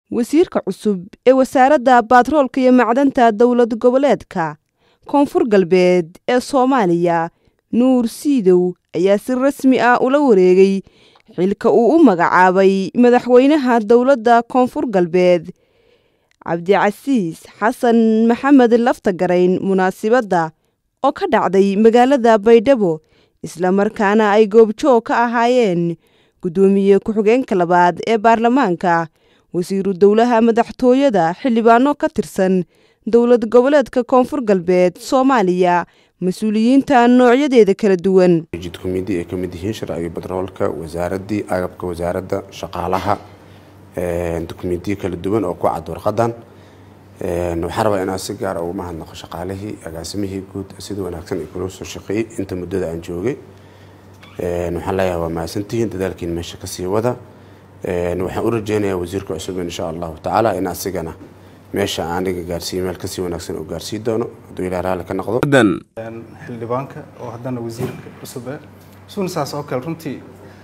wasiirka cusub ee wasaaradda baatroolka iyo macdanta dowlad goboleedka koonfur galbeed ee soomaaliya nuur siidow ayaa si rasmi ah ula wareegay xilka uu u magacaabay madaxweynaha dowladda koonfur galbeed cabdicasiis xasan maxamed laftagarayn munaasibadda oo ka dhacday magaalada baydhabo islamarkaana ay goobjoog ka ahaayeen guddoomiye ku-xigeenka labaad ee baarlamaanka wasiiru dowlaha madaxtooyada xildhibaano ka tirsan dowlad goboleedka koonfur galbeed soomaaliya mas-uuliyiinta noocyadeeda kala duwan jidkumidi ay ka mid yihiin sharciga batroolka wasaaraddii agabka wasaaradda shaqaalaha dukumentiyo kala duwan oo ku cad warqadan waxaa rabaa inaan si gaara ugu mahadnaqo shaqaalihii agaasimihii guud sida wanaagsan ay kula soo shaqeeyey inta muddada aan joogay waxaan leeyahay waa mahadsantihiin dadaalkiin meesha kasii wada waxaan u rajeynayaa wasiirka cusub insha allahu tacaala in asigana meesha aniga gaarsiiyo meel kasii wanaagsan uu gaarsii doono hadduu ilaah raalli ka noqdo xildhibaanka oo haddana wasiirka cusub eh isuna saas oo kale runtii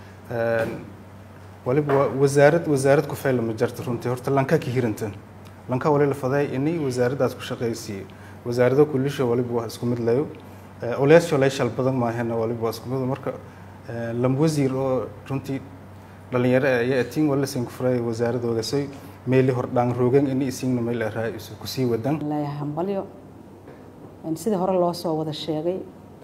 waliba waa wasaarad wasaarad ku fayla ma jarta runtii horta lankaa ka hirantan lanka wali la faday inay wasaaraddaas ku shaqaysiiyo wasaarado kulisha waliba waa isku mid layo oleyaasha leeshal badan maahena waliba waa isku mid marka lam wasiir oo runtii dhalinyaro ayaa atiin wala siin ku furay wasaaradoodaasay meeli hordhaan roogan inay isiingna meel araa isu kusii wadaan leeyahay hambalyo sidii hore loo soo wada sheegay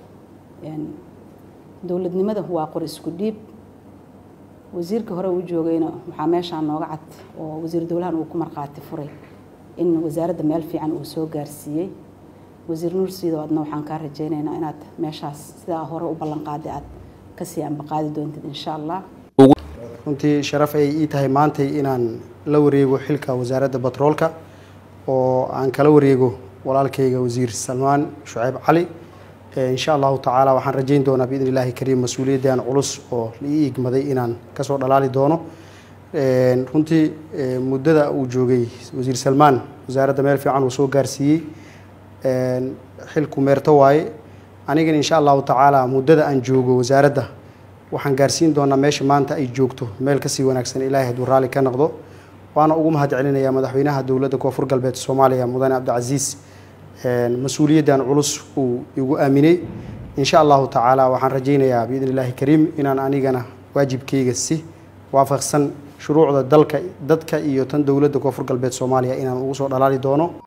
dowladnimada waa qor isku dhiib wasiirka hore uu joogayna waxaa meeshaan nooga cad oo wasiir dowlahan uu ku markhaati furay in wasaaradda meel fiican uu soo gaarsiiyey wasiir nuur siido adna waxaan kaa rajaynaynaa inaad meeshaas sidaa hore u ballanqaaday aad kasii ambaqaadi doontid insha allah runtii sharaf ay ii tahay maantay inaan la wareego xilka wasaaradda batroolka oo aan kala wareego walaalkayga wasiir salmaan shuceyb cali insha allahu tacaala waxaan rajayn doonaa biidn illaahi kariim mas-uuliyaddan culus oo la ii igmaday inaan kasoo dhalaali doono runtii muddada uu joogay wasiir salmaan wasaaradda meel fiican uu soo gaarsiiyey xilku meerto waaye anigana insha allahu tacaala muddada aan joogo wasaaradda waxaan gaarsiin doonaa meesha maanta ay joogto meel kasii wanaagsan ilaahay hadduu raalli ka noqdo waana ugu mahad celinayaa madaxweynaha dowladda koonfur galbeed soomaaliya mudane cabdicasiis mas-uuliyaddan culus uu igu aaminay insha allahu tacaala waxaan rajaynayaa biidn illaahi kariim inaan anigana waajibkayga si waafaqsan shuruucda dalka dadka iyo tan dowladda koonfur galbeed soomaaliya inaan ugu soo dhalaali doono